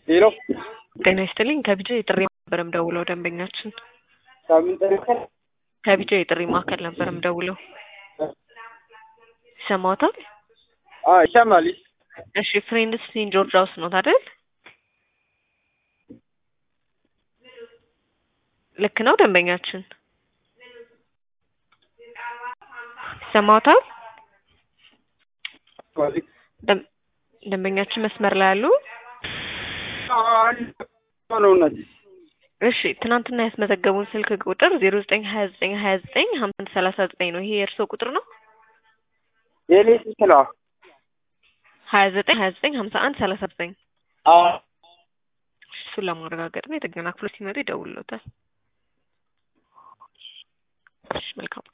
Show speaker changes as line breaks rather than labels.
ሄሎ
ጤና ይስጥልኝ ከቢጃ የጥሪ ማዕከል ነበር ደውለው ደንበኛችን
ሳምንት ተነከረ
ከቢጃ የጥሪ ማዕከል ነበር ደውለው ይሰማዎታል?
አ ይሰማል።
እሺ ፍሬንድስ ሴንት ጆርጅ ሃውስ ነው አይደል? ልክ ነው ደንበኛችን ይሰማዎታል? ደም- ደንበኛችን መስመር ላይ አሉ?
ነው እናት
እሺ ትናንትና ያስመዘገቡን ስልክ ቁጥር ዜሮ ዘጠኝ ሀያ ዘጠኝ ሀያ ዘጠኝ ሀምሳ አንድ ሰላሳ ዘጠኝ ነው። ይሄ የእርስዎ ቁጥር ነው?
የኔ ስልክ ነው።
ሀያ ዘጠኝ ሀያ ዘጠኝ ሀምሳ አንድ ሰላሳ ዘጠኝ
አዎ
እሱን ለማረጋገጥ ነው። የጥገና ክፍሎች ሲመጡ ይደውልዎታል። እሺ መልካም